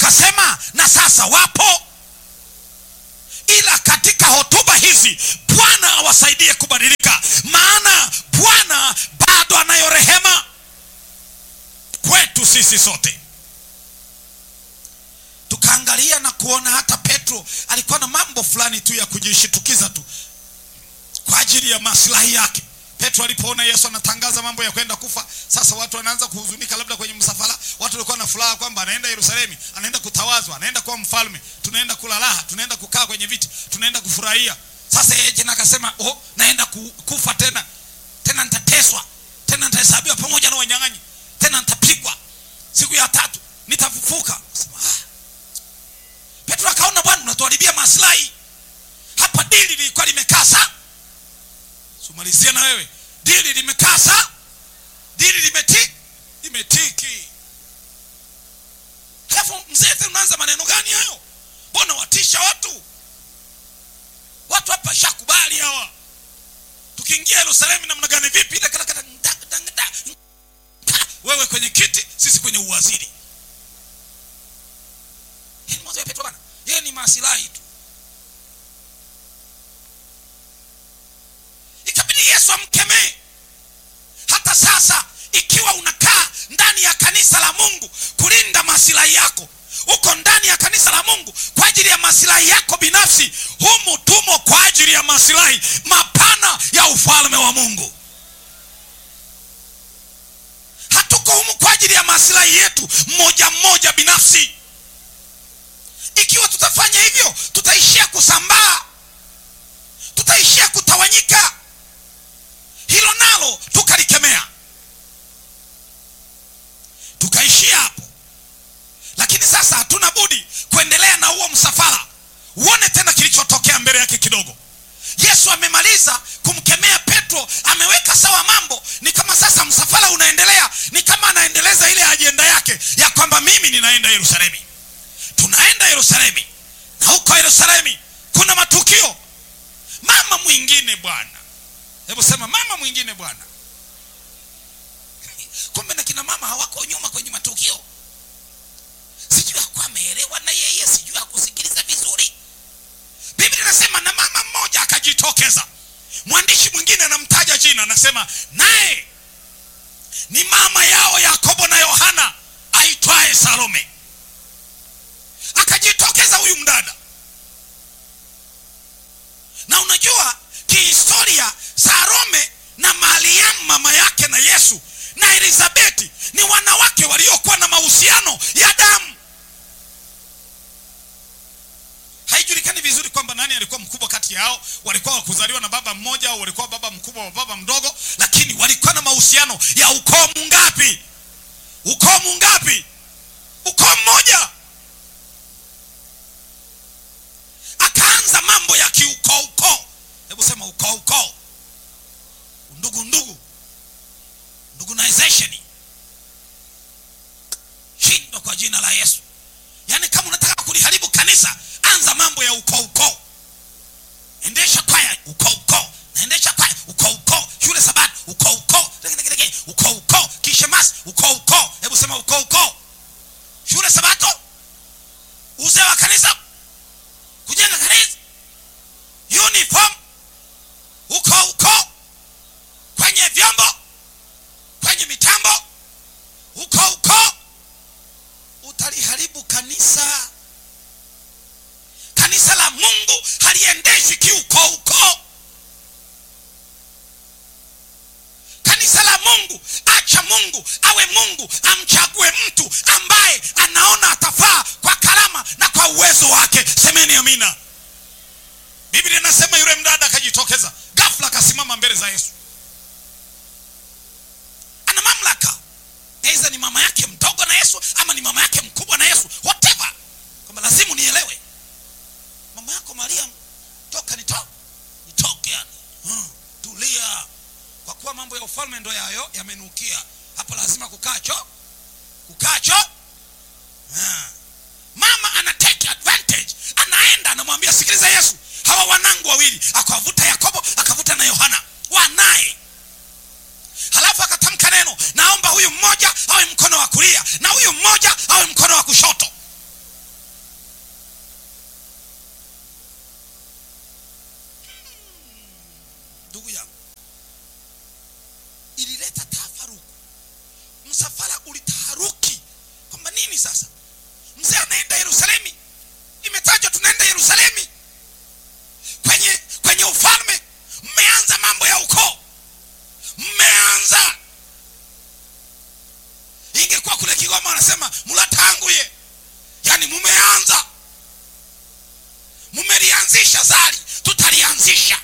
akasema na sasa wapo ila katika hotuba hizi bwana awasaidie kubadilika maana bwana bado anayo rehema kwetu sisi sote tukaangalia na kuona hata petro alikuwa na mambo fulani tu ya kujishitukiza tu kwa ajili ya maslahi yake petro alipoona yesu anatangaza mambo ya kwenda kufa sasa watu wanaanza kuhuzunika labda kwenye msafara watu walikuwa na furaha kwamba anaenda yerusalemi anaenda kutawazwa anaenda kuwa mfalme tunaenda kula raha tunaenda kukaa kwenye viti tunaenda kufurahia sasa yeye tena akasema oh, naenda ku, kufa tena tena nitateswa tena nitahesabiwa pamoja na wanyang'anyi tena nitapigwa siku ya tatu nitafufuka Sema, ah. petro akaona bwana unatuharibia maslahi hapa dili lilikuwa limekaa saa sumalizia na wewe dili limekaa saa dili limeti limetiki halafu mzee tena unaanza maneno gani hayo mbona watisha watu watu hapa shakubali hawa tukiingia yerusalemu namna gani vipi Ile kala- kala- nda- nda- nda- nda. wewe kwenye kiti sisi kwenye uwaziri Hii ni mawazo ya petro bana yeye ni masilahi tu ikabidi yesu amkemee hata sasa ikiwa unakaa ndani ya kanisa la mungu kulinda masilahi yako uko ndani ya kanisa la mungu kwa ajili ya masilahi yako binafsi humu tumo kwa ajili ya masilahi mapana ya ufalme wa mungu hatuko humu kwa ajili ya masilahi yetu mmoja mmoja binafsi ikiwa tutafanya hivyo tutaishia kusambaa tutaishia kutawanyika hilo nalo tukalikemea tukaishia hapo lakini sasa hatuna budi kuendelea na huo msafara uone tena kilichotokea mbele yake kidogo yesu amemaliza kumkemea petro ameweka sawa mambo ni kama sasa msafara unaendelea ni kama anaendeleza ile ajenda yake ya kwamba mimi ninaenda yerusalemi tunaenda yerusalemi na huko yerusalemi kuna matukio mama mwingine bwana hebu sema mama mwingine bwana kumbe na kina mama hawako nyuma kwenye matukio sijui hakuwa ameelewa na yeye sijui hakusikiliza vizuri biblia inasema na mama mmoja akajitokeza mwandishi mwingine anamtaja jina anasema naye ni mama yao yakobo na yohana aitwaye salome akajitokeza huyu mdada na unajua kihistoria salome na mariamu mama yake na yesu na elizabeti ni wanawake waliokuwa na mahusiano ya damu haijulikani vizuri kwamba nani alikuwa mkubwa kati yao walikuwa wakuzaliwa na baba mmoja au walikuwa baba mkubwa wa baba mdogo lakini walikuwa na mahusiano ya ukoo mungapi ukoo mungapi ukoo mmoja akaanza mambo ya kiukoo ukoo hebu sema ukoo ukoo ndugu ndugu ndugunization shindwa kwa jina la yesu yaani kama unataka kuliharibu kanisa anza mambo ya ukoo ukoo endesha kwaya ukoo ukoo naendesha kwaya ukoo ukoo shule sabato ukoo ukoo Degedegedege, ukoo ukoo kishemasi ukoo ukoo hebu sema ukoo ukoo shule sabato uzee wa kanisa kujenga kanisa uniform uko uko kwenye vyombo kwenye mitambo uko uko utaliharibu kanisa kanisa la mungu haliendeshi kiuko uko kanisa la mungu acha mungu awe mungu amchague mtu ambaye anaona atafaa kwa karama na kwa uwezo wake semeni amina biblia inasema yule mdada akajitokeza ghafla akasimama mbele za yesu ana mamlaka aidha ni mama yake mdogo na yesu ama ni mama yake mkubwa na yesu whatever kwamba lazima nielewe mama yako mariam toka nito nitoke yani hmm, tulia kwa kuwa mambo ya ufalme ndo yayo yamenukia hapo lazima kukacho kukacho ha. mama ana take advantage anaenda anamwambia sikiliza yesu hawa wanangu wawili akawavuta yakobo akavuta na yohana wanaye halafu akatamka neno naomba huyu mmoja awe mkono wa kulia na huyu mmoja awe mkono wa kushoto beshazari tutalianzisha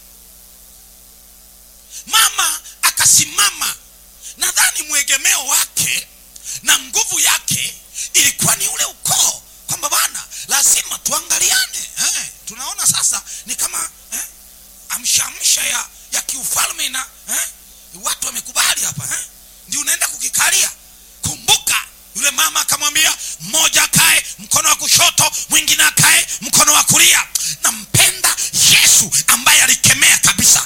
mama akasimama nadhani mwegemeo wake na nguvu yake ilikuwa ni ule ukoo kwamba bwana lazima tuangaliane eh, tunaona sasa ni kama eh, amshamsha ya, ya kiufalme na eh, watu wamekubali hapa eh, ndio unaenda kukikalia kumbuka yule mama akamwambia mmoja akae mkono wa kushoto mwingine akae mkono wa kulia nampenda yesu ambaye alikemea kabisa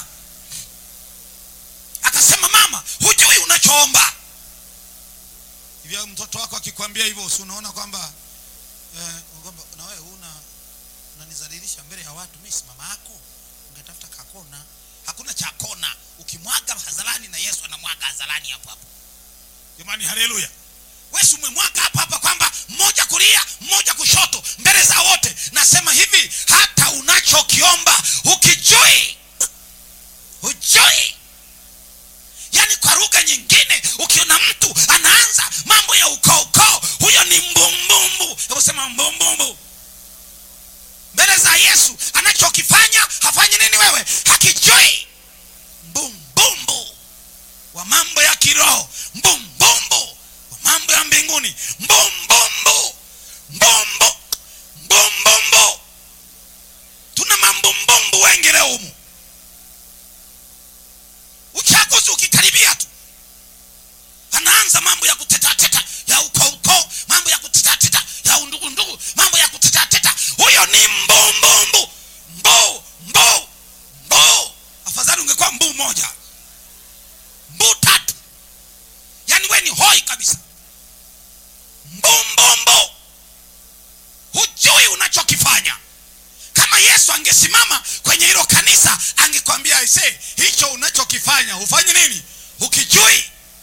akasema mama hujui unachoomba hivyo mtoto wako akikwambia hivyo si unaona kwamba eh, kwamba na wewe una unanizalilisha mbele ya watu mimi si mama yako ungetafuta kakona hakuna cha kona ukimwaga hadharani na yesu anamwaga hadharani hapo hapo jamani haleluya wewe umemwaga hapa hapa kwamba mmoja kulia mmoja kushoto mbele za wote nasema hivi hata unachokiomba ukijui hujui yaani kwa lugha nyingine ukiona mtu anaanza mambo ya ukoo ukoo huyo ni mbumbumbu hebu sema mbumbumbu mbele za yesu anachokifanya hafanyi nini wewe hakijui mbumbumbu wa mambo ya kiroho mbumbumbu wa mambo ya mbinguni mbumbumbu mbumbu mbumbumbu tuna mambumbumbu wengi leo humu uchaguzi ukikaribia tu anaanza mambo ya kutetateta ya uko uko mambo ya kutetateta ya undugu ndugu mambo ya kutetateta huyo ni mbumbumbu mbu mbu mbu afadhali ungekuwa mbu moja mbu tatu yaani we ni hoi kabisa mbumbumbu hujui unachokifanya kama yesu angesimama kwenye hilo kanisa angekwambia aise hicho unachokifanya hufanyi nini ukijui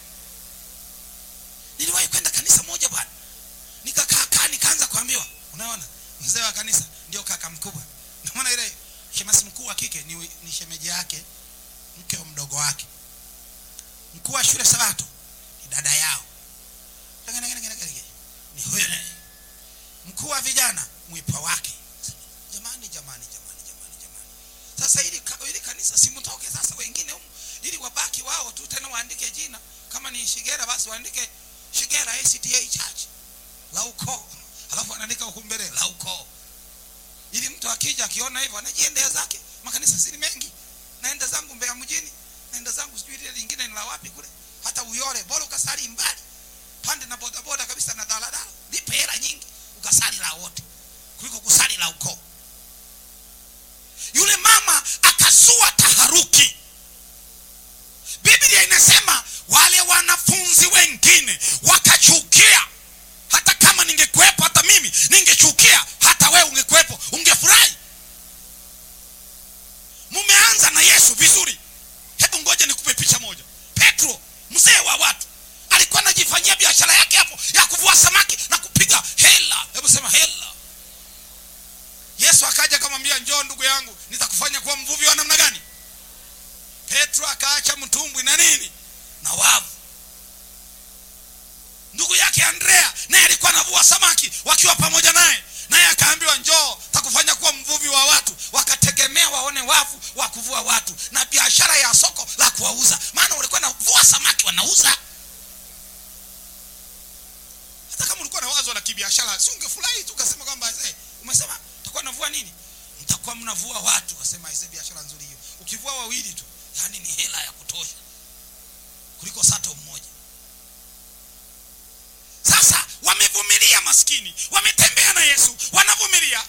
niliwahi kwenda kanisa moja bwana nikakaa kaa nikaanza kuambiwa unaona mzee wa kanisa ndio kaka mkubwa naona ile shemasi mkuu wa kike ni, ni shemeji yake mke wa mdogo wake mkuu wa shule sabato ni dada yao ni huyo mkuu wa vijana mwipa wake jamani jamani jamani jamani jamani sasa ili, ka- ili kanisa simtoke sasa wengine humu ili wabaki wao tu tena waandike jina kama ni shigera basi waandike shigera acta church la ukoo alafu anaandika huku mbele la ukoo ili mtu akija akiona hivyo anajiendea zake makanisa sini mengi naenda zangu mbea mjini naenda zangu sijui ile lingine ni la wapi kule hata uyole bora ukasali mbali pande na bodaboda kabisa na daladala lipe hela nyingi ukasali la wote kuliko kusali la ukoo yule mama akazua taharuki biblia inasema wale wanafunzi wengine wakachukia hata kama ningekuwepo hata mimi ningechukia hata wewe ungekuwepo ungefurahi mumeanza na yesu vizuri hebu ngoja nikupe picha moja petro mzee wa watu alikuwa anajifanyia biashara yake hapo ya kuvua samaki na kupiga hela hebu sema hela yesu akaja akamwambia njoo ndugu yangu nitakufanya kuwa mvuvi wa namna gani petro akaacha mtumbwi na nini na wavu ndugu yake andrea naye alikuwa anavua samaki wakiwa pamoja naye naye akaambiwa njoo takufanya kuwa mvuvi wa watu wakategemea waone wavu wa kuvua watu na biashara ya soko la kuwauza maana walikuwa navua samaki wanauza hata kama ulikuwa na wazo la kibiashara si ungefurahi tu ukasema kwamba hey, umesema utakuwa navua nini mtakuwa mnavua watu ukasema ise biashara nzuri hiyo ukivua wawili tu yani ni hela ya kutosha kuliko sato mmoja sasa wamevumilia maskini wametembea na